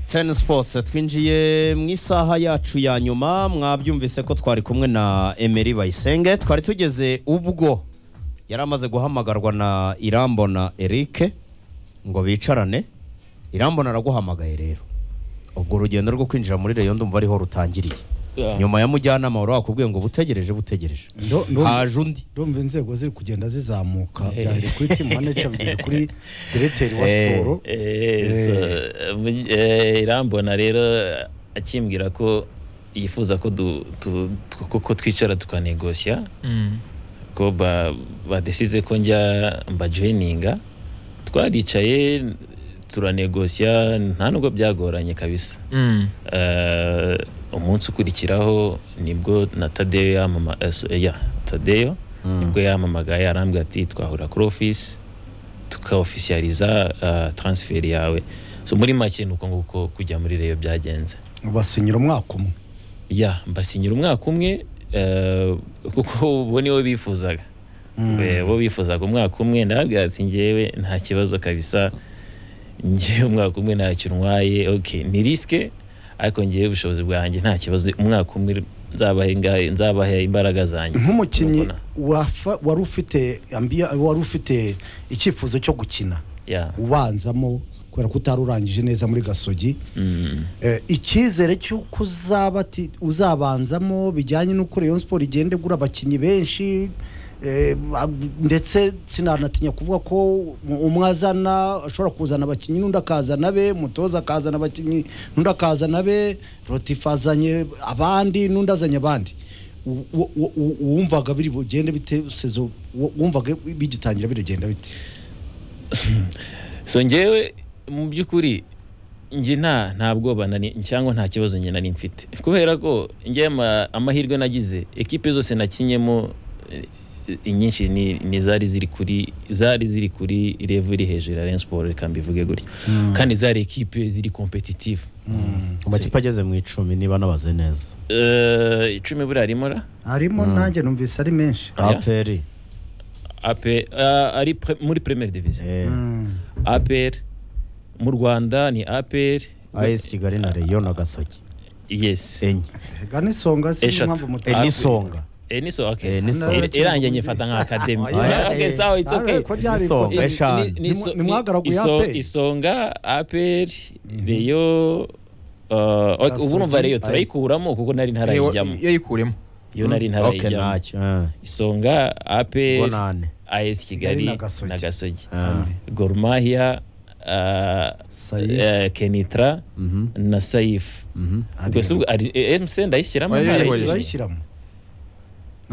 teni sipotsi twinjiye mu isaha yacu ya nyuma mwabyumvise ko twari kumwe na emeli bayisenge twari tugeze ubwo yari amaze guhamagarwa na irambona erike ngo bicarane irambona araguhamagaye rero ubwo urugendo rwo kwinjira muri reyo ndumva ariho rutangiriye nyuma ya mujyanama wari wakubwiye ngo butegereje butegereje Ndo- ndo- haje undi ndumva inzego ziri kugenda zizamuka byari kuri timu maneja bigeze kuri diregiteri wa Eh, siporo Eh, so, eh, irambona rero akimbwira ko yifuza ko du- tu- tu- ko- ko twicara tukanegosya ko ba- badesize ko njya mbajoyininga twaricaye turanegosya nta nubwo byagoranye kabisa Eh, umunsi ukurikiraho nibwo na tadeyo yamama eh, so- eh, ya tadeyo nibwo yamamagaye arambwira ati twahura kuri ofisi tukaofisiyariza uh, transferi yawe so muri make ni uko nguko kujya muri reyo byagenze basinyira umwaka umwe ya mbasinyira umwaka umwe eh, kuko bo nibo bifuzaga Eh, bo bifuzaga umwaka umwe ndababwira ati ngewe nta kibazo kabisa ngewe umwaka umwe ntacyo ntwaye okay ni risike ariko ngewe ubushobozi bwanjye nta kibazo umwaka umwe nzabahe nga- nzabahe imbaraga zanjye nk'umukinnyi Urabona? wafa- wari ufite ambiya- wari ufite icyifuzo cyo gukina ya ubanzamo kubera ko utari urangije neza muri gasogi Mm. Eh, icyizere cy'uko uzaba ati- uzabanzamo bijyanye n'uko Rayon siporo igenda igura abakinnyi benshi eh, ba- ndetse sinanatinya kuvuga ko um- umwe azana ashobora kuzana abakinnyi n'undi akazana be mutoza akazana abakinnyi n'undi akazana be rotifa azanye abandi n'undi azanye abandi U- u- u- u- uwumvaga biri bugende bite sezo u- wumvaga bigitangira biragenda bite so ngewe mu by'ukuri njye nta nta bwoba nari cyangwa nta kibazo njye nari mfite kubera ko njye ama- amahirwe nagize ekipe zose nakinyemo eh, inyinshi ni, ni zari ziri kuri zari ziri kuri level iri hejuru ya Rayon Sports reka mbivuge gutyo kandi zari ekipe ziri competitive amakipe ageze mu icumi niba nabaze neza Eh, icumi buriya harimo ra harimo nanjye numvise ari menshi Oya. aperi APR, ah, ari pre- muri premier division eh, APR mu Rwanda ni APR ayesi kigali na reyo na gasogi yes enye ganisonga Eshatu. Eh, Ape- n'isonga Eh, ni so okay. Eh, ni so. Ir- irangiye nyifata nka academy. Yeah. Okay, sawa it's okay. Isonga. Is- Eshanu. ni- ni so- Ni- nimwagaraguye iso- APR. isonga APR Reyo uh, ok, Gasogi, ubu numva Reyo Ice. turayikuramo kuko nari ntarayijyamo. iyo yikuremo Yo nari ok ntarayijyamo. ntacyo eh, Isonga ngo APR nane AS Kigali na Gasogi. na Gasogi. Ah. Gor Mahia uh, Saif. eh, Kenitra Mhm, na Saif. mhm. Ubwo si ubwo ari- eh, MC ndayishyiramo Oya, oya, oya. ntarayikinye. bayishyiramo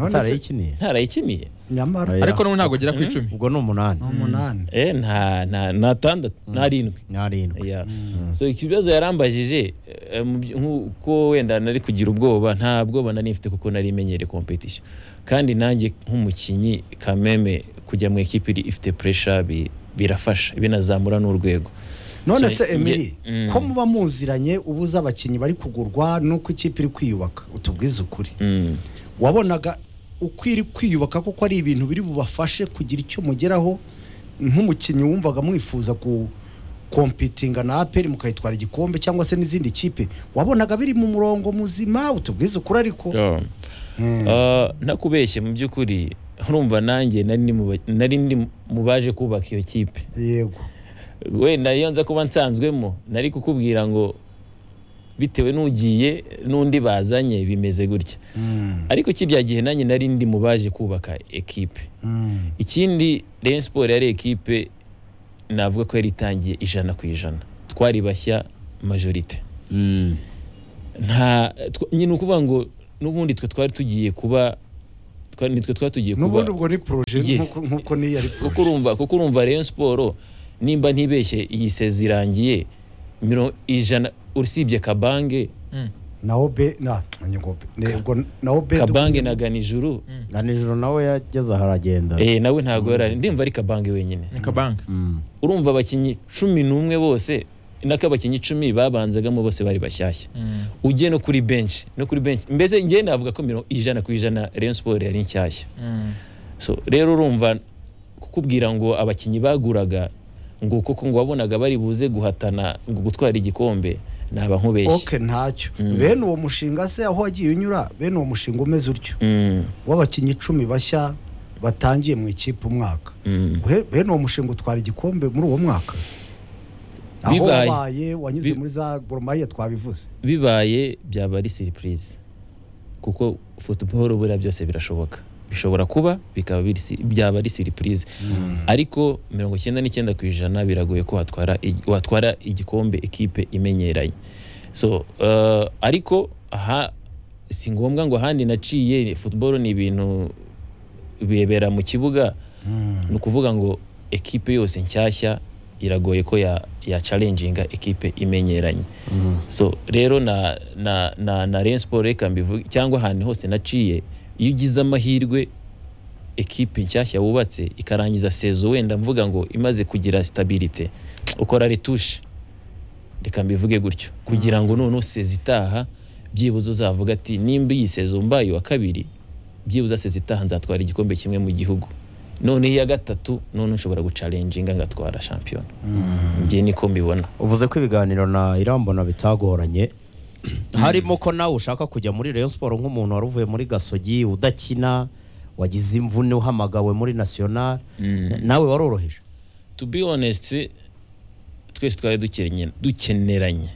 utarayikiniye Ntarayikiniye. nyamara Oya. ariko n'ubu ntabwo agera ku icumi ubwo ni umunani ni umunani Eh nta nta nta tandatu narindwi. n'arindwi Yeah. So ikibazo yarambajije eh, mu by- nk'uko wenda nari kugira ubwoba nta bwoba nari mfite kuko nari menyereye competition kandi nanjye nk'umukinnyi kameme kujya mu ikipe iri- ifite pressure bi- birafasha binazamura n'urwego none So, nge- se emiri Mm. ko muba muziranye ubuze abakinnyi bari kugurwa n'uko ikipe iri kwiyubaka utubwize ukuri Mm. wabonaga uko iri kwiyubaka kuko ari ibintu biri bubafashe kugira icyo mugeraho nk'umukinnyi wumvaga mwifuza ku kompitinga na aperi mukayitwara igikombe cyangwa se n'izindi kipe wabonaga biri mu murongo muzima utubwize ukuri ariko Yeah. Mm. Ah, nakubeshye mu by'ukuri urumva nanjye nari ndi mu ba- nari ndi mu baje kubaka iyo kipe yego wenda iyo nza kuba nsanzwemo nari kukubwira ngo bitewe n'ugiye n'undi bazanye bimeze gutya Mm. ariko kirya gihe nanjye nari ndi mu baje kubaka ekipe Mm. ikindi Rayon Sport yari ekipe navuga ko yari itangiye ijana ku ijana twari bashya majorite Mm, nta tw- nyine ukuvuga ngo n'ubundi twe twari tugiye kuba twari- nitwe twari tugiye kuba n'ubundi ubwo ni poroje Yes. nk'uko- nk'uko niyo ari kuko poroje urumva kuko urumva Rayon Sport nimba ntibeshye iyi sezi irangiye miro ijana usibye Kabange na obe na nyigobe ubwo na obe Kabange na Ganijuru na nijoro nawe yageze aha aragenda eh nawe ntago yarari ndimva ari Kabange wenyine ni kabanga Mm, urumva abakinnyi cumi n'umwe bose nako abakinnyi icumi babanzagamo bose bari bashyashya ugiye no kuri benshi no kuri benshi mbese ngewe navuga ko mirongo ijana ku ijana Rayon Sport yari nshyashya so rero urumva kukubwira ngo abakinnyi baguraga ngo kuko ngo wabonaga bari buze guhatana ngo gutwara igikombe naba nkubeshye oke ntacyo Mm. bene uwo mushinga se aho wagiye unyura bene uwo mushinga umeze utyo Mm, w'abakinnyi icumi bashya batangiye mu ikipe umwaka mm. He- bene uwo mushinga utwara igikombe muri uwo mwaka aho Bibaye. wabaye wanyuze Bi- muri za goromaye twabivuze bibaye byaba ari siripurize kuko football buriya byose birashoboka bishobora kuba bikaba biri si- byaba ari siripurize ariko mirongo icyenda n'icyenda ku ijana biragoye ko watwara ig- watwara igikombe ikipe imenyeranye so eh, ariko aha si ngombwa ngo ahandi naciye football ni ibintu bibera mu kibuga ni ukuvuga ngo ekipe yose nshyashya iragoye ko ya, ya challenginga ekipe imenyeranye so rero na na na, na Rayon Sport reka mbivuge cyangwa ahantu hose naciye iyo ugize amahirwe ekipe nshyashya wubatse ikarangiza sezo wenda mvuga ngo imaze kugira stabilite ukora retushe reka mbivuge gutyo kugira ngo noneho sezi itaha byibuze uzavuga ati nimba iyi sezo mbaye wa kabiri byibuze sezi itaha nzatwara igikombe kimwe mu gihugu none iya gatatu none nshobora gucarenjinga ngatwara shampiyona njye niko mbibona uvuze ko ibiganiro na irambona bitagoranye harimo ko nawe ushaka kujya muri Rayon Sport nk'umuntu wari uvuye muri Gasogi udakina wagize imvune uhamagawe muri National na- nawe waroroheje to be honest twese twari dukenye- dukeneranye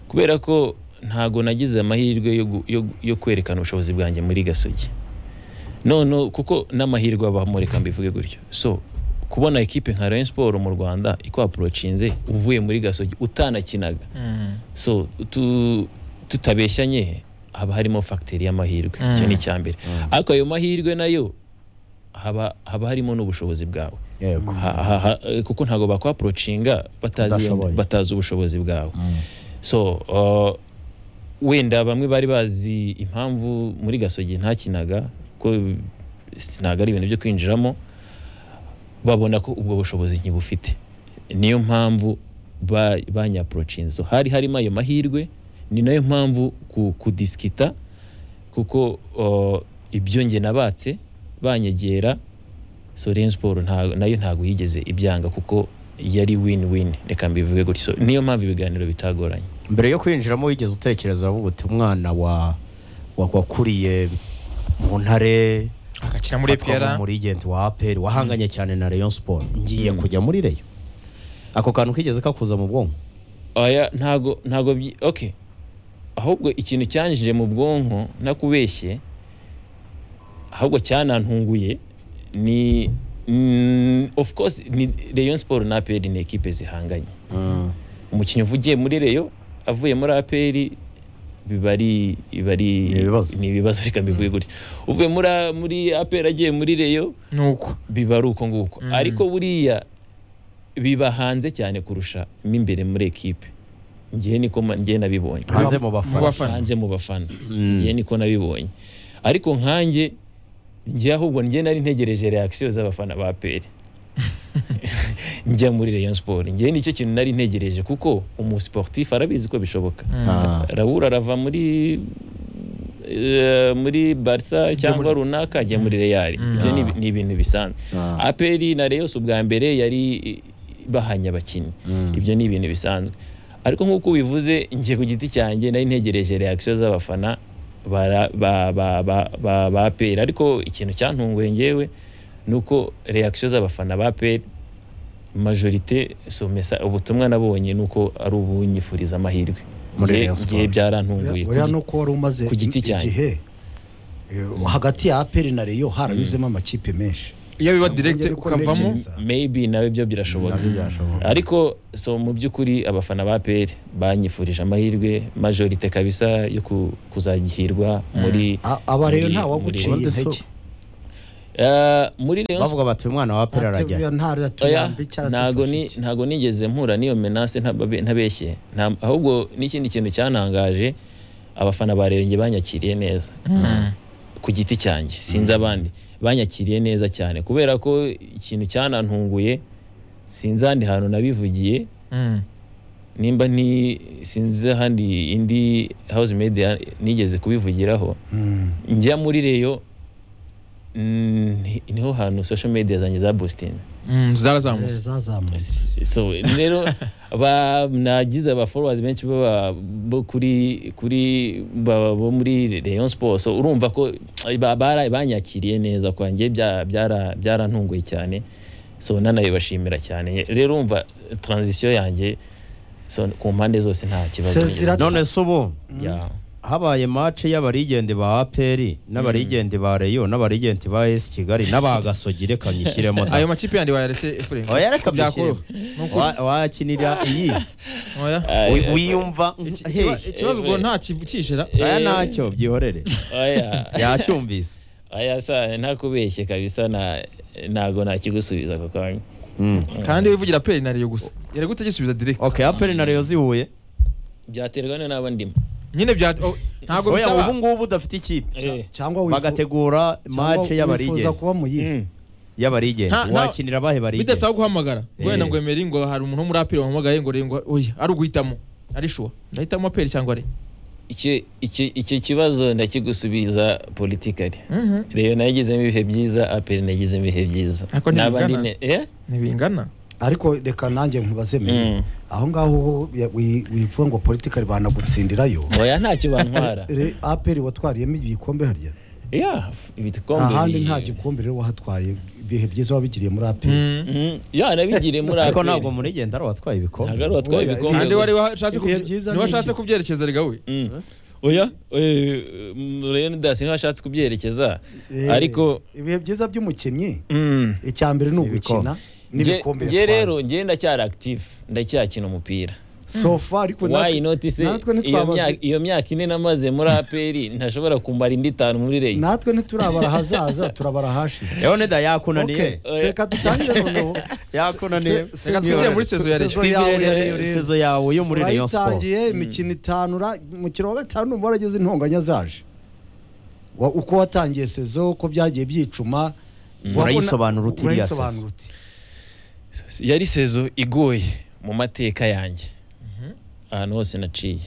kubera ko ntago nagize amahirwe yo gu- yo- yo kwerekana ubushobozi bwanjye muri gasogi none kuko n'amahirwe abamo reka mbivuge gutyo so kubona ekipe nka Rayon Sport mu Rwanda ikwaporocinze uvuye muri gasogi utanakinaga Mm. so tu, tutabeshyanye haba harimo fagiteri y'amahirwe Mm. icyo ni icya mbere ariko ayo mahirwe nayo haba haba harimo n'ubushobozi bwawe yego Ha- ha- ha- kuko ntabwo bakwaporocinga batazi Udashoboye. batazi ubushobozi bwawe Mm. so uh, wenda bamwe bari bazi impamvu muri gasogi ntakinaga ko ntabwo ari ibintu byo kwinjiramo babona ko ubwo bushobozi ntibufite niyo mpamvu ba- banyaporocinze So, hari harimo ayo mahirwe ni nayo mpamvu ku- kudisikita kuko uh, ibyo nge nabatse banyegera so Rayon Sport nta- nayo ntabwo yigeze ibyanga kuko yari win win reka mbivuge gutyo So, niyo mpamvu ibiganiro bitagoranye mbere yo kwinjiramo wigeze utekereza uravuga uti umwana wa wa- wakuriye mu ntare agakina muri afatwa epera nk'umurigenti wa aperi wahanganye cyane na Rayon Sport ngiye kujya muri Rayon ako kantu kigeze kakuza mu bwonko oya ntago ntago byi- okay ahubwo ikintu cyanjije mu bwonko nakubeshye ahubwo cyanantunguye ni mm, of course ni Rayon Sport na APR ni ekipe zihanganye umukinnyi uvugiye muri Rayon avuye muri APR biba ari biba ari Ni ibibazo. ni ibibazo reka mbivuge gutya uvuye muri muri APR agiye muri Rayon nuko biba ari uko nguko Mm. ariko buriya biba hanze cyane kurusha mo imbere muri ekipe ngewe niko ma- ngewe nabibonye hanze mu bafana bafana. hanze mu bafana Mm. ngewe niko nabibonye ariko nkanjye njye ahubwo njye nari ntegereje reakisiyo z'abafana ba peri njya muri Rayon Sport njye nicyo kintu nari ntegereje kuko umusiporutifu arabizi ko bishoboka Ah. Raul arava muri eh, muri Barca cyangwa muri- runaka ajya muri Real Mm. ibyo ni Ah. ibi- ni ibintu bisanzwe Ah. APR na Rayon si ubwa mbere yari bahanye abakinnyi Mm. ibyo ni ibintu bisanzwe ariko nk'uko ubivuze njye ku giti cyanjye nari ntegereje reakisiyo z'abafana bara- ba- ba- ba- ba- ba APR ariko ikintu cyantunguye ngewe ni uko reakisiyo z'abafana ba APR majorite so mesa ubutumwa nabonye ni uko ari ubunyifuriza amahirwe Muri Nge- Rayon ngewe Sport. byarantunguye buriya Ku gi- ni uko wari umaze ku giti cyanjye. igihe eh, hagati ya aperi na reyo haranyuzemo amakipe menshi iyo biba direkite Ntabwo njye ukavamo ntekereza. maybe nawe byo birashoboka ariko so mu by'ukuri abafana ba APR banyifurije amahirwe majorite kabisa yo ku- kuzagihirwa muri A- aba rero Muri- nta waguciye muri- intege Eh, muri Rayon Sport bavuga bati uyu mwana wa aperi arajya oya ntaratuyambi ntago ni ntago nigeze mpura n'iyo menace ntababe- ntabeshye Nta- ahubwo n'ikindi kintu cyantangaje abafana ba Rayon nge banyakiriye neza Mm. ku giti cyanjye sinzi abandi banyakiriye neza cyane kubera ko ikintu cyanantunguye sinzi ahandi hantu nabivugiye Mm. nimba ni sinzi ahandi indi house media nigeze kubivugiraho njya muri reyo ni- niho hantu social media zanjye za bositini Mm, Eh, zarazamutse zazamutse so rero ba nagize aba followers benshi baba bo kuri kuri baba bo muri Rayon Sports so urumva ko ba- bara- banyakiriye neza kwanjye bya- byara- byarantunguye cyane so nanabibashimira cyane rero urumva transition yanjye so ku mpande zose nta kibazo So, zira- none se ubu Yeah. habaye mace y'abarigende ba aperi n'abarigende ba reyo n'abarigende ba esi kigali n'abagasogi reka nyishyiremo da. ayo makipe yandi wayarese efuremu oya reka mbishyiremo byakoroha ni ukuri Wa- wakinira iyi oya Wi- Aya- wiyumva Iki- Hey, ikiba- ikibazo ubwo nta kibukishira aya eh, ntacyo byihorere aya- yacyumvise aya sa ntakubeshye kabisa na ntago nakigusubiza ako kanya Mm. kandi wivugira peri na riyo gusa yari gute gisubiza direct okay aperi na reyo zihuye byaterwa ni n'abo ndimo nyine bya oh, ntabwo oya bisaba ubu ngubu udafite ikipe Eh. cyangwa wifu- bagategura cyangwa mace wifuza y'abarigende kuba mu yihe Mm. y'abarigende Nta- nta- wakinira abahe barigende bidasaba guhamagara wenda ngo emeri ngo hari umuntu wo muri aperi wahamagaye ngo rengo oya ari uguhitamo ari shuwa ndahitamo aperi cyangwa re icyo icyo- icyo kibazo ndakigusubiza politikari Mhm. reyo nagizemo ibihe byiza aperi nagizemo ibihe byiza Ariko ntibingana. N'aba ndi ne- eh? ntibingana ariko reka nanjye ntibazemere Mm. aho ngaho ya- wi- wivuga ngo politikari banagutsindirayo oya ntacyo bantwara Re- aperi watwariyemo ibikombe harya ya ibikombe ahandi bi- nta gikombe rero wahatwaye ibihe byiza wabigiriye muri aperi Mm. Mhm. ya nabigiriye muri ariko APR. ntabwo murigende ari uwatwaye ntabwo ibikombe ari watwaye Oya, ibikombe kandi wari gusa. washatse Ibihe kubye- byiza niwe ni washatse ibyiza. kubyerekeza erega we Mhm. oya eh, mm, reyo nidasi niba ashatse kubyerekeza Eh, ariko ibihe byiza by'umukinnyi mm, icya mbere ni Ibikombe. ugukina nge n'ibikombe nge yatwaye. rero nge ndacyari akitive ndacyakina umupira so far ariko wayi natwe notise natwe iyo ntitwabaze- myaka- iyo myaka ine namaze muri aperi ntashobora kumara indi itanu muri reyo natwe ntiturabara ahazaza turabara ahashize rero nida yakunaniye Okay, reka dutangire noneho yakunaniye Se- se- reka twinjire muri se- sezo ya sezo Rayon. yawe ya twigire Rayon. sezo yawe yo muri reyo siporo urayitangiye imikino itanu ura- umukino wa gatanu numva warageze intonganya zaje Wa- uko watangiye sezo uko byagiye byicuma wabona- Urayisobanura uti iriya sezo. urayisobanura uti. yari sezo igoye mu mateka yanjye ahantu hose naciye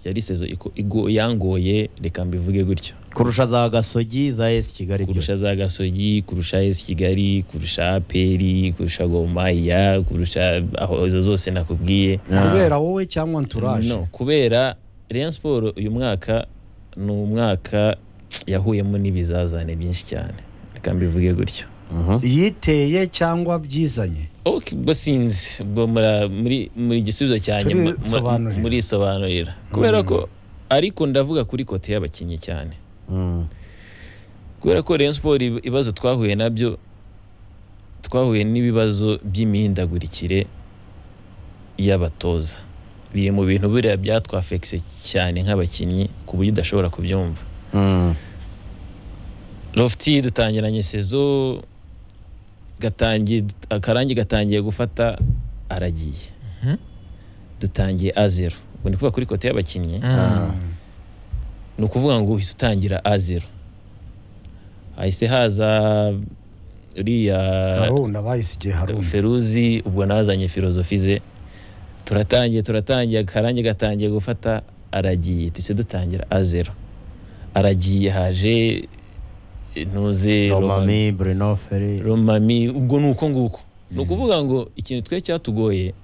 yari sezo iko- igo- yangoye reka mbivuge gutyo kurusha za gasogi za esi kigali kurusha byose za gasogi kurusha esi kigali kurusha aperi kurusha gomaya kurusha aho izo zose nakubwiye kubera wowe cyangwa anturaje no kubera Rayon Sport uyu mwaka ni umwaka yahuyemo n'ibizazane byinshi cyane reka mbivuge gutyo Mhm. yiteye cyangwa byizanye Okay, ubwo sinzi ubwo mura- muri muri igisubizo cya nyuma mu- Turisobanurira. murisobanurira kubera ko ariko ndavuga kuri kote y'abakinnyi cyane Mm. kubera ko Rayon Sport ib- ibibazo twahuye nabyo twahuye n'ibibazo by'imihindagurikire y'abatoza biri mu bintu buriya byatwafekise cyane nk'abakinnyi ku buryo udashobora kubyumva Mm. lofti dutangiranye sezo gatangiye akarangi gatangiye gufata aragiye Mhm. dutangiye a zero ubu ni kuvuga kuri kote y'abakinnyi Mm. ni ukuvuga ngo uhise utangira a zero hahise haza uriya haruna bayisigiye haruna feruzi ubwo nazanye filozofi ze turatangiye turatangiye akarangi gatangiye gufata aragiye duhise dutangira a zero aragiye haje ntuze Romami. romami bruno feri romami ubwo ni uko nguko ni ukuvuga ngo ikintu twe cyatugoye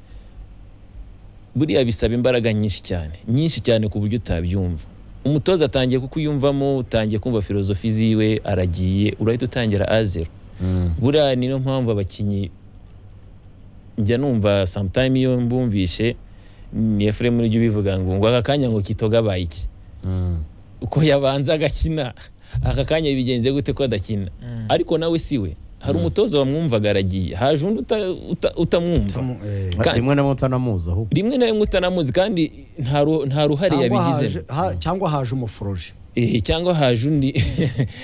buriya bisaba imbaraga nyinshi cyane nyinshi cyane ku buryo utabyumva umutoza atangiye kukuyumvamo utangiye kumva filozofi ziwe aragiye urahita utangira azero Mm. buriya niyo mpamvu abakinnyi njya numva sometime iyo mbumvishe ni efuremu ujya ubivuga ngo ngo aka kanya ngo kitogabaye iki Mm. uko yabanza agakina aka kanya bigenze gute ko adakina Mm. ariko nawe si we hari umutoza wamwumvaga aragiye haje undi uta- uta- utamwumva Kandi- rimwe na mutanamuzi ahubwo rimwe na rimwe utanamuzi kandi nta ru- nta ruhare Cyangwa haje- yabigizemo ha- cyangwa haje umuforoje Eh, cyangwa haje undi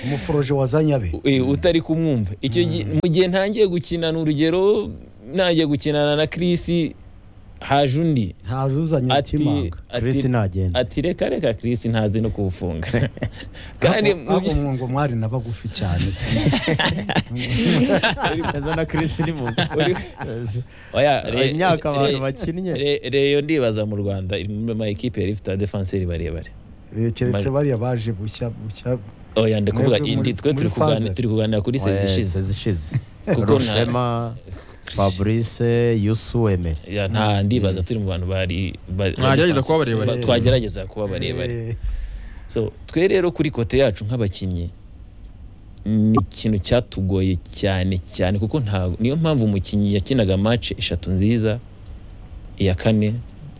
umuforoje wazanye abe eh, utari kumwumva icyo gihe mu gihe ntangiye gukinana urugero ntangiye gukinana na Chris haje undi haje uzanye ati timanga Chris ati nagenda ati reka reka Chris ntazi no kuwufunga kandi mu ahubwo byo- mwungo mwari na bagufi cyane si Eza na Chris ni mu oya Hari re- imyaka abantu re- bakinnye. re- reyo ndibaza mu Rwanda iri mu ma ekipe yari ifite abadefenseri barebare Eh, keretse Maj- bariya baje bushya bushya oya ndi kuvuga Mwebwe muri- ndi twe turi muri kuganira Pfizer. turi kuganira kuri sezi ishize sezi ishize Kuko nta- rushema fabrice yusu emeri Ya, nta ndibaza turi mu bantu bari bari- Mwagerageza bari- kuba barebare. ba- twagerageza kuba barebare Eh, so twe rero kuri kote yacu nk'abakinnyi ni ikintu cyatugoye cyane cyane kuko nta niyo mpamvu umukinnyi yakinaga match eshatu nziza iya kane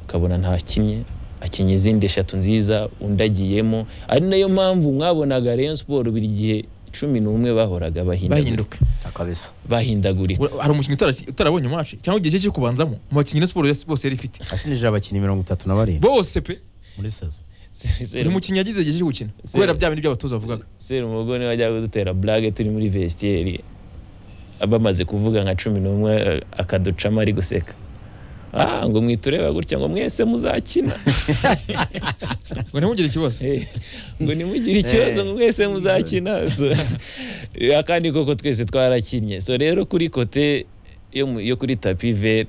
ukabona ntakinnye akinnye izindi eshatu nziza undi agiyemo ari nayo mpamvu mwabonaga Rayon Sport buri gihe cumi n'umwe bahoraga bahindagurika bahinduka kabisa bahindagurika Ura- hari umukinnyi utara- utarabonye mace cyangwa igihe cye cyo kubanzamo mu bakinnyi na siporo yose- bose yari ifite ashinjije abakinnyi mirongo itatu na barindwi bose pe muri sezi buri mukinnyi yagize igihe cyo gukina kubera bya bindi by'abatoza bavugaga serumogo niwe wajyaga kudutera blage turi muri vestiyeri bamaze kuvuga nka cumi n'umwe eh, akaducamo ari guseka ah ngo mwitureba gutya ngo mwese muzakina ngo ntimugire ikibazo Eh, ngo nimugire ikibazo ngo mwese muzakina So, eh, akandi koko twese twarakinnye so rero kuri kote yo mu- yo kuri tapi ve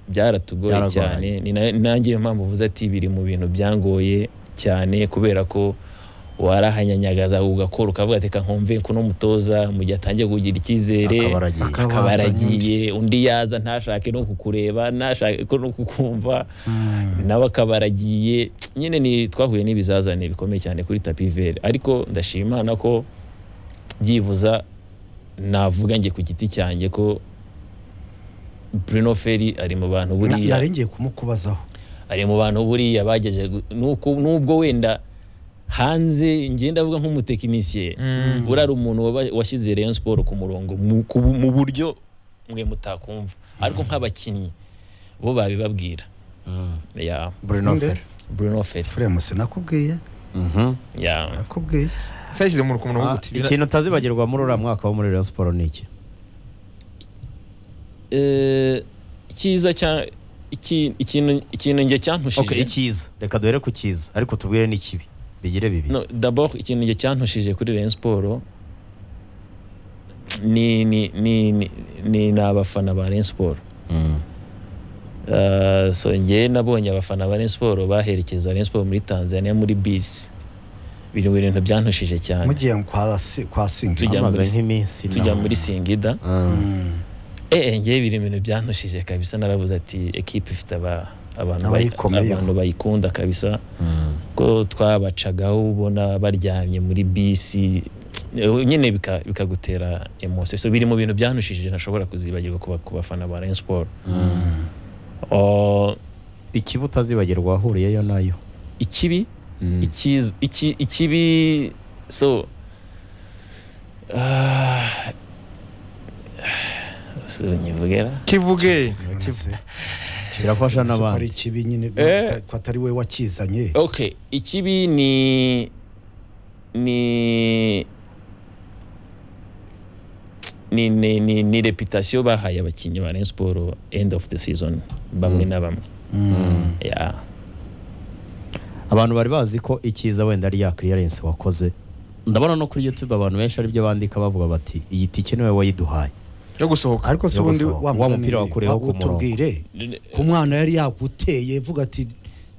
byaratugoye Byaragoranye. cyane Ni na- nanjye niyo mpamvu uvuze ati biri mu bintu byangoye cyane kubera ko warahanyanyagaza ugakora ukavuga ati "Reka nkumve kuno mutoza mu gihe atangiye kugira icyizere akaba aragiye akaba- akaba Akabaza aragiye undi yaza ntashake no kukureba ntashake ko no kukumva mm. nawe akaba aragiye nyine ni twahuye n'ibizazane bikomeye cyane kuri tapi vere ariko ndashima Imana ko byibuza navuga njye ku giti cyanjye ko Bruno Ferry ari mu bantu Na- buriya nari ngiye kumukubazaho ari mu bantu buriya bagejeje gu- nuko- nubwo wenda hanze njye ndavuga nk'umutekinisiye Mm. buriya ari umuntu waba- washyize Rayon Sport ku murongo mu ku- mu buryo mwe mutakumva ariko nk'abakinnyi bo babibabwira Mm. ya Bruno Nde? Fer Bruno Ferry Fremuse nakubwiye Mhm. ya nakubwiye sayishyize mu Ah, murongo w'uguti ikintu utazibagirwa muri uriya mwaka wo muri Rayon Sport ni iki Eh, icyiza cya iki- ikintu ikintu njye okay cyantushije icyiza reka duhere ku cyiza ariko tubwire n'ikibi bigire bibiri no d'abord ikintu njye cyantushije kuri Rayon Sport ni ni ni ni- ni ni abafana ba Rayon Sport Mm. Eh, so njye nabonye abafana ba Rayon Sport baherekeza Rayon Sport muri Tanzania muri bisi biri mu bintu byantushije cyane mugiye kwa si- kwa singi Tujya Hamaze muri- nk'iminsi tujya nawe. muri Singida Mm. Mm. eh njye biri mu bintu byantushije kabisa naravuze ati ekipe ifite aba abantu bayi- Abayikomeyeho. abantu bayikunda kabisa Mm. ko twabacagaho ubona baryamye muri bisi eh, nyine bika- bikagutera emosi so biri mu bintu byanushije ntashobora kuzibagirwa ku ba- ku bafana ba Rayon Sport Mm. Oh, ikibi utazibagirwa wahuriyeyo nayo ikibi Mm. ikiz- iki- ikibi so ah, so nyivugera kivuge Fremuse. kirafasha Fremuse ko ari n'abandi ikibi nyine Eh. ko atari we wakizanye okay ikibi ni ni ni ni ni, ni reputation bahaye abakinnyi ba Rayon Sport end of the season bamwe Mm. na bamwe Mm. yeah. abantu bari bazi ko icyiza wenda ari ya clearance wakoze ndabona no kuri youtube abantu benshi aribyo bandika bavuga bati iyi tike niwe wayiduhaye yo gusohoka ariko se ubundi Yogoso, wa mugani mupira we, wakureyeho ku murongo. utubwire ku mwana yari yaguteye vuga ati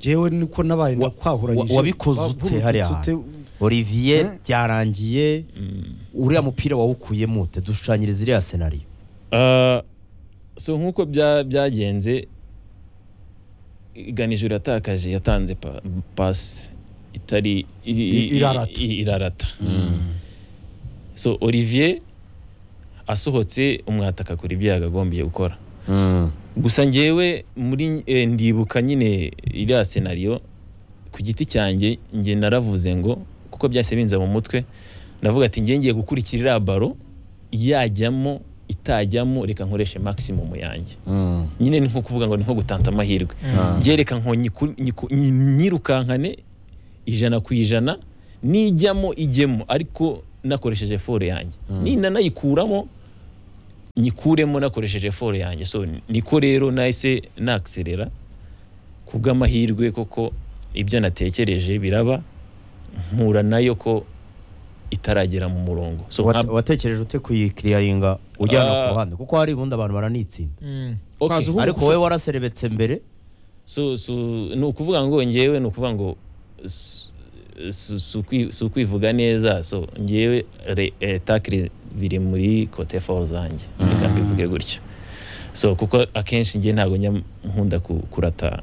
njyewe niko nabaye Wa- nakwahuranyije wa- wabikoze ute hariya Wavurutse ute? olivier Mm. byarangiye mm. uriya mupira wawukuyemo ute dushushanyiriza iriya senariyo Ah, so nk'uko bya- byagenze iganije uratakaje yatanze pa, pasi itari i- i- i- Irarata. i- irarata so olivier asohotse umwataka kuri ibyo yagagombiye gukora gusa njyewe muri eh, ndibuka nyine iriya senariyo ku giti cyanjye njye naravuze ngo kuko byahise binza mu mutwe ndavuga ati njye ngiye gukurikira iriya baro yajyamo itajyamo reka nkoreshe maximum yanjye nyine ni nko kuvuga ngo ni nko gutanta amahirwe Ah. njye reka nko nyiku- nyiku- nyi- nyirukankane ijana ku ijana nijyamo ijyemo ariko nakoresheje foro yanjye Mm. ninanayikuramo nyikuremo nakoresheje foro yanjye so niko rero nahise nakiserera ku bw'amahirwe koko ibyo natekereje biraba mpura nayo ko itaragera mu murongo so Wat- nka- watekereje ute kuyikiriyaringa ujyana Ah. ku ruhande kuko hari ubundi abantu baranitsinda Mm. Okay. Kwaza uhugu ariko gufata. wowe waraserebetse mbere so so ni ukuvuga ngo ngewe ni ukuvuga ngo s- si- si ukwi- si ukwivuga neza so ngewe re- eh, takire biri muri kote fawo zanjye reka mbivuge gutyo so kuko akenshi ngewe ntabwo njya nkunda ku- kurata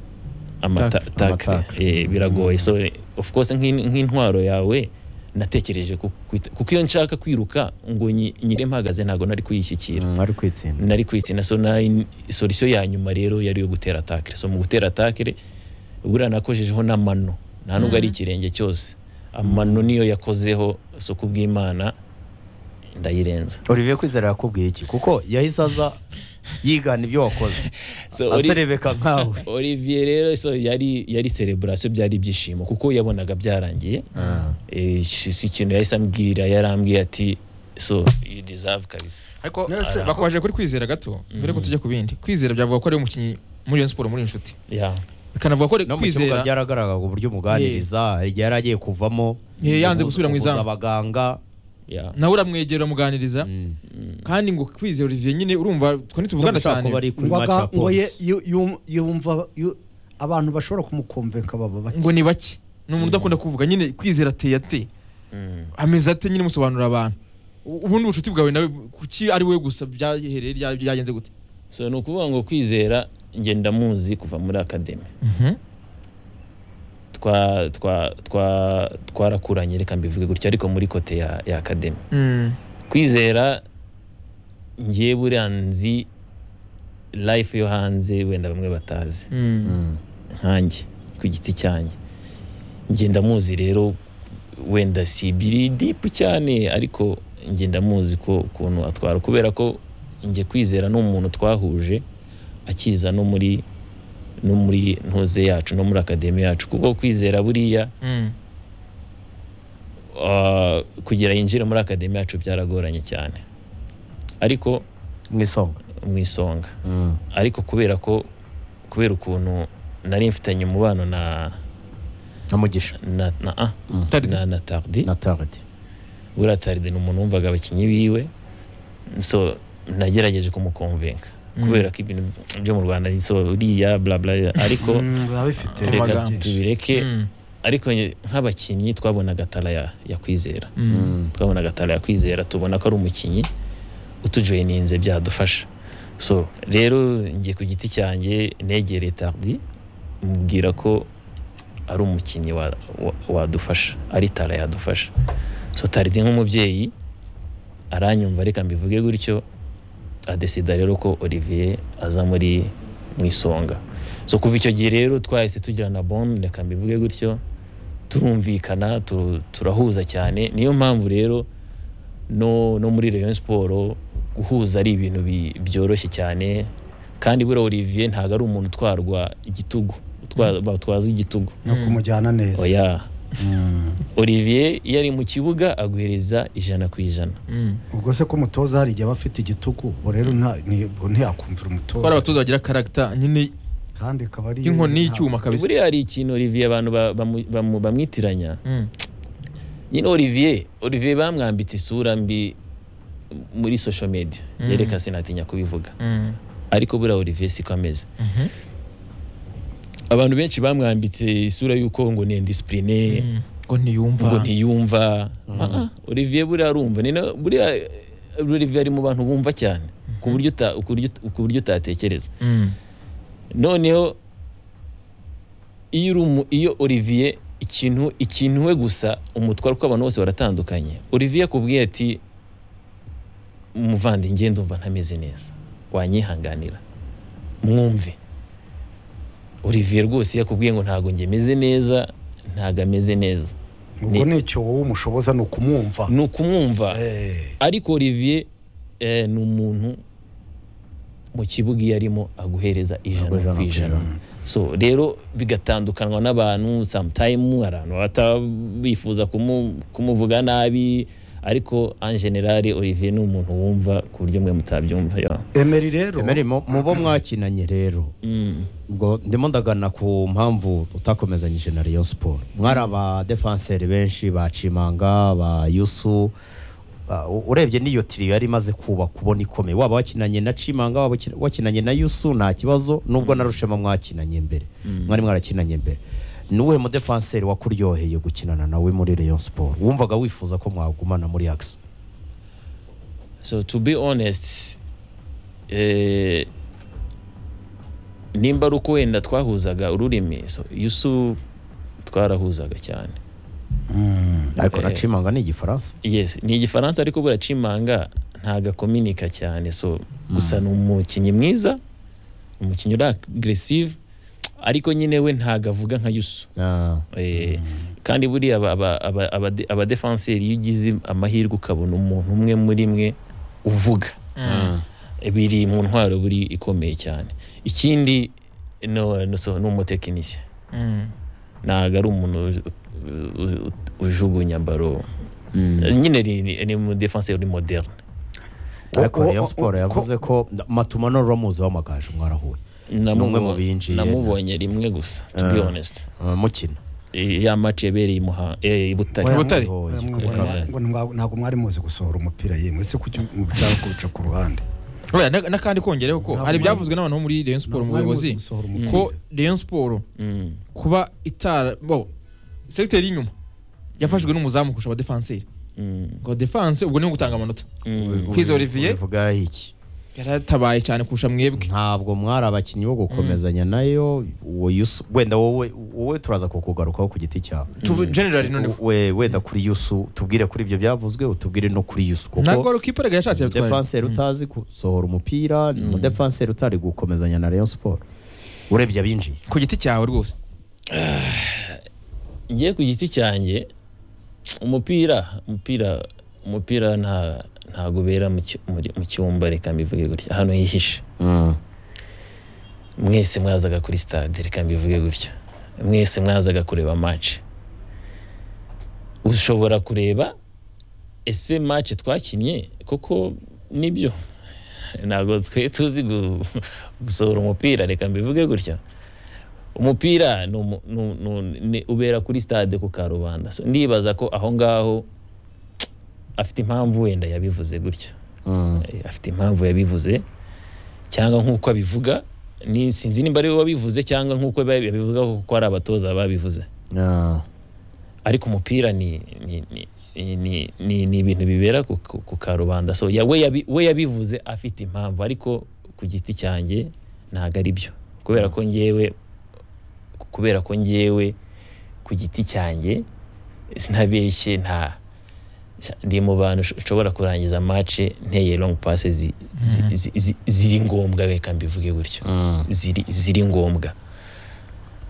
amata- Tackle. takire Amatackle. Eh, biragoye so of course nk'in- nk'intwaro yawe natekereje ku- kwita- kuko iyo nshaka kwiruka ngo nyi- nyire mpagaze ntabwo nari kuyishyikira Mm, ari kwitsinda nari kwitsinda so nari solution ya nyuma rero yari yo gutera atakire so mu gutera atakire buriya nakojejeho n'amano nta nubwo ari ikirenge cyose amano niyo yakozeho so ku bw'imana ndayirenza olivier kwizera yakubwiye iki kuko yahise aza yigana ibyo wakoze So, Oli- aserebeka nkawe olivier rero so yari yari celebration byari ibyishimo kuko yabonaga byarangiye Ah. Eh, si si ikintu yahise ambwira yarambwiye ati so you deserve kabisa ariko Yes. bakomeje kuri kwizera gato mbere ko Mhm. tujya ku bindi kwizera byavuga ko ari umukinnyi muri iyo siporo muri inshuti yeah. bikanavuga ko ari no mu kibuga kwizera byaragaragaraga uburyo umuganiriza hari igihe yari agiye kuvamo Eh, yanze ubuza- gusubira mu ubuza izamu. abaganga Yeah. nawe uramwegera uramuganiriza Mm. kandi ngo kwizera Olivier nyine urumva twe Ndumva ntituvugana ushobora cyane kuba ari kuri Ngo match ya aga- ngo ye- polisi yu- yu- yumva yu- abantu bashobora kumukomvenka baba bake ngo ni bake ni umuntu udakunda kuvuga nyine kwizera ateye ate Mm. ameze ate nyine musobanurira abantu U- ubundi ubucuti bwawe nawe kuki ari wowe gusa byahereye rya- byagenze gute so ni ukuvuga ngo kwizera njye ndamuzi kuva muri akademi twa twa twa twarakuranye reka mbivuge gutyo ariko muri kote ya ya academy Mm. kwizera ngiye buriya nzi life yo hanze wenda bamwe batazi Mm. Mm. nkanjye ku giti cyanjye njye ndamuzi rero wenda si ibiri dipu cyane ariko njye ndamuzi ko ukuntu atwara kubera ko njye kwizera n'umuntu twahuje akiza no muri no muri ntuze yacu no muri akademi yacu kuko kwizera buriya Mm. ah, kugira yinjire muri akademi yacu byaragoranye cyane ariko mu isonga mu isonga Mm. ariko kubera ko kubera ukuntu nari mfitanye umubano na na mugisha na na ah, Mm. Tardy. na, na tardi na taridi buriya tardi ni umuntu wumvaga abakinnyi biwe so nagerageje kumukonvenka Mm. kubera ko ibintu byo mu rwanda ni so uriya blabla ariko Mm, biba bifite reka amagambo. tubireke Mm. ariko nge- nk'abakinnyi twabonaga tara ya, ya kwizera Mm. twabona agatara yakwizera tubona ko ari umukinnyi utujoyininze byadufasha so rero njye ku giti cyanjye negereye tardi mubwira ko ari umukinnyi wa- wa- wadufasha ari tara yadufasha so tardi nk'umubyeyi aranyumva reka mbivuge gutyo adesida rero ko olivier aza muri mu isonga so kuva icyo gihe rero twahise tugira na bon reka mbivuge gutyo turumvikana tu- turahuza cyane niyo mpamvu rero no, no muri Rayon Sport guhuza ari ibintu bi- byoroshye cyane kandi buriya Olivier ntabwo ari umuntu utwarwa igitugu utwa- batwaza igitugu no kumujyana neza oya Mm. Olivier iyo ari mu kibuga aguhereza ijana ku ijana Mm. ubwo se ko umutoza hari igihe aba afite igitugu ubwo rero nta- ni- ubwo ntiyakumvira ko ari umutoza abatoza bagira karagita nyine kandi ikaba ari y'inkoni y'icyuma kabisa buriya hari ikintu Olivier abantu ba- bamu- bamu- bamwitiranya Mm. nyine Olivier Olivier bamwambitse isura mbi muri social media Mm. yereka sinatinya kubivuga Mm. ariko buriya Olivier siko ameze Mhm. abantu benshi bamwambitse isura y'uko ngo ni indisipurine Mm. ngo ntiyumva ngo ntiyumva Ah, ah, Olivier buriya arumva ni na- buriya eh, Olivier ari mu bantu bumva cyane ku buryo uta- ku buryo- ku buryo utatekereza Mm. noneho iyo uri umu- iyo Olivier ikintu ikintu we gusa umutwaro kuko abantu bose baratandukanye Olivier yakubwiye ati umuvandinge ndumva ntameze neza wanyihanganira mwumve Olivier rwose iyo akubwiye ngo ntabwo njye meze neza ntabwo ameze neza ubwo Ni- nicyo wowe umushoboza ni ukumwumva ni ukumwumva Eh, ariko Olivier eh, ni umuntu mu kibuga iyo arimo aguhereza ijana Aguhereza ku ku ijana ijana. so rero bigatandukanwa n'abantu sometime hari abantu baba bifuza kumu- kumuvuga nabi ariko en general Olivier ni umuntu wumva ku buryo mwe mutabyumva yo Emery rero Emery, mu mu bo mwakinanye rero Mm. ubwo ndimo ndagana ku mpamvu utakomezanyije na Rayon Sport mwari aba defenseur benshi ba Cimanga ba Yusu Ah, u- urebye n'iyo tiri yari imaze kuba kubona ikomeye waba wakinanye na Cimanga waba wakin- wakinanye na Yusu nta kibazo nubwo na Rushema mwakinanye mbere mwari mwarakinanye mbere ni uwuhe mudefanseri wakuryoheye gukinana nawe muri Rayon Sport wumvaga wifuza ko mwagumana muri AXE so to be honest eh, nimba ari uko wenda twahuzaga ururimi so yusu twarahuzaga cyane ariko Eh. nacimanga ni igifaransa yes ni igifaransa ariko buriya cimanga ntago akominika cyane so gusa ni umukinnyi mwiza umukinnyi uri agresive ariko nyine we ntago avuga nka yusu Ah, Eh, kandi buriya aba- aba- aba- abade- abadefanseri iyo ugize amahirwe ukabona umuntu umwe muri mwe uvuga biri mu ntwaro buri ikomeye cyane ikindi no- no- so, ni umutekinisiye ntabwo ari umuntu uj- u- u- u- ujugunya baro nyine ni- ni- ni umudefanseri uri moderne ariko O- o- Rayon o- Sport ko- yavuze ko Matuma n'urura muzi wamagaju mwarahuye umwe mu binjiye. namubonye rimwe gusa to be Ah. honest Ah, mukina Eh, ya match yabereye i Muha- eh, i Butare Butare. Butare. Oh, Mwamubonye, Butare. ngo ntabwo- ntabwo mwari muzi gusohora umupira yemwe se kuki mushaka kuwuca ku ruhande Oya, na- n'akandi kongereho ko Ntabwo mwari- hari ibyavuzwe n'abantu bo muri Rayon Sport Ntabwo mwari muzi umuyobozi gusohora umupira. ko Rayon Sport Mm. kuba itara bo sekiteri y'inyuma yafashwe n'umuzamu kurusha abadefanseri Mm. ngo defanse ubwo niwe gutanga amanota Mm. Kwiza Olivier? ubivuga iki yaratabaye cyane kurusha mwebwe ntabwo mwari abakinnyi bo gukomezanya nayo uwo yusu wenda wowe wowe turaza kukugarukaho ku giti cyawe Tubu- general none we wenda kuri yusu tubwire kuri ibyo byavuzwe utubwire no kuri yusu ntabwo kuko wari ukiparaga yashatse yatwaye defanseri utazi gusohora umupira umudefanseri utari gukomezanya na Rayon Sport urebye abinjiye ku giti cyawe rwose ngiye ku giti cyanjye umupira umupira umupira nta ntabwo ubera mu cyu- muri- mu cyumba reka mbivuge gutya ahantu hihishe mwese mwazaga kuri stade reka mbivuge gutya mwese mwazaga kureba match ushobora kureba ese match twakinnye koko nibyo ntabwo twe tuzi gu- gusohora umupira reka mbivuge gutya umupira ni umu- ni- ni- ni- ubera kuri stade ku karubanda So, ndibaza ko aho ngaho afite impamvu wenda yabivuze gutyo Eh, afite impamvu yabivuze cyangwa nk'uko abivuga ni sinzi nimba ari we wabivuze cyangwa nk'uko ba- yabivuga kuko ari abatoza babivuze ariko umupira ni ni ni ni- ni ni ibintu bibera ku- ku ku karubanda so ya- we yabi- we yabivuze afite impamvu ariko ku giti cyanjye ntabwo ari byo kubera ko ngewe kubera ko ngewe ku giti cyanjye ntabeshye nta ndi mu bantu sh- nshobora kurangiza match nteye long passes zi- zi- zi- zi- ziri ngombwa reka mbivuge gutyo ziri ziri ngombwa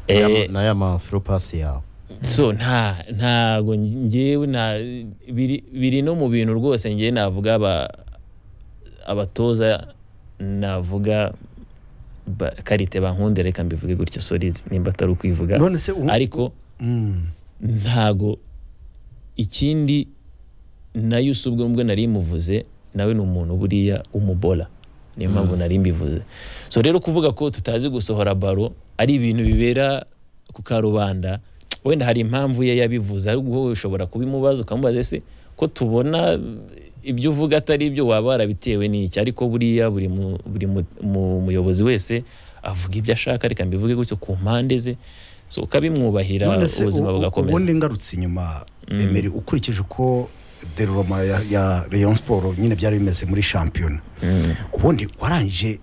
Eh, naya mafilopasi yawe so nta ntago ngewe nta biri biri no mu bintu rwose ngewe navuga aba abatoza navuga ba- karite bankunde reka mbivuge gutyo sorry nimba atari ukwivuga none se ubu- ariko Mm. ntago ikindi nayo si ubwo mbwe nari muvuze nawe ni umuntu buriya w'umubora niyo mpamvu nari mbivuze so rero kuvuga ko tutazi gusohora baro ari ibintu bibera ku karubanda wenda hari impamvu ye yabivuze ariko wowe ushobora kubimubaza ukamubaza ese ko tubona ibyo uvuga atari ibyo waba warabitewe n'iki ariko buriya buri mu- buri mu- mu- muyobozi wese avuga ibyo ashaka reka mbivuge gutyo ku mpande ze so ukabimwubahira none se ubuzima u- u- bugakomeza ubundi ngarutse inyuma emeri ukurikije uko deroma ya, ya Rayon Sport nyine byari bimeze muri shampiyona Mm. ubundi warangije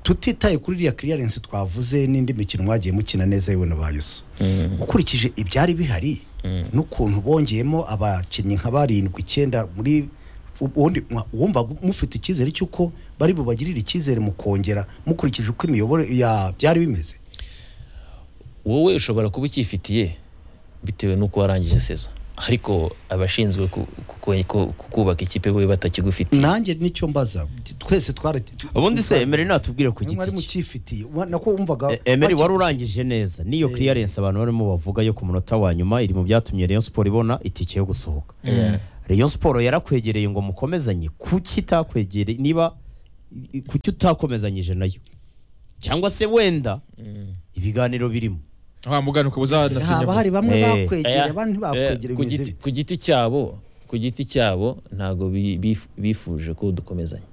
tutitaye kuri iriya clearance twavuze n'indi mikino mwagiye mukina neza yewe na ba Yusu Mm. ukurikije ibyari bihari n'ukuntu bongeyemo abakinnyi nka barindwi icyenda muri ubundi mwa- wumva mufite icyizere cy'uko bari bubagirire icyizere mu kongera mukurikije uko imiyoboro ya byari bimeze wowe ushobora kuba ukifitiye bitewe n'uko warangije sezo ariko abashinzwe ku- ku- ku- ku- kubaka ikipe we batakigufitiye nanjye nicyo mbaza twese twara tu- ubundi se twari- emeri natubwire ku mwari giti cye mucyifitiye Wa- nako wumvaga E- Emery baki- wari urangije neza niyo Eh. clearance abantu barimo bavuga yo ku munota wa nyuma iri mu byatumye Rayon Sport ibona itike yo gusohoka Rayon Sport yarakwegereye ngo mukomezanye kuki itakwegereye niba i- i- kuki utakomezanyije nayo cyangwa se wenda ibiganiro birimo wa mugani ukaba haba hari uzanasinya bamwe Eh. bakwegera Aya, abandi ntibakwegera eh, ku giti- bimeze bite ku giti cyabo ku giti cyabo ntabwo bi- bif- bifuje ko dukomezanya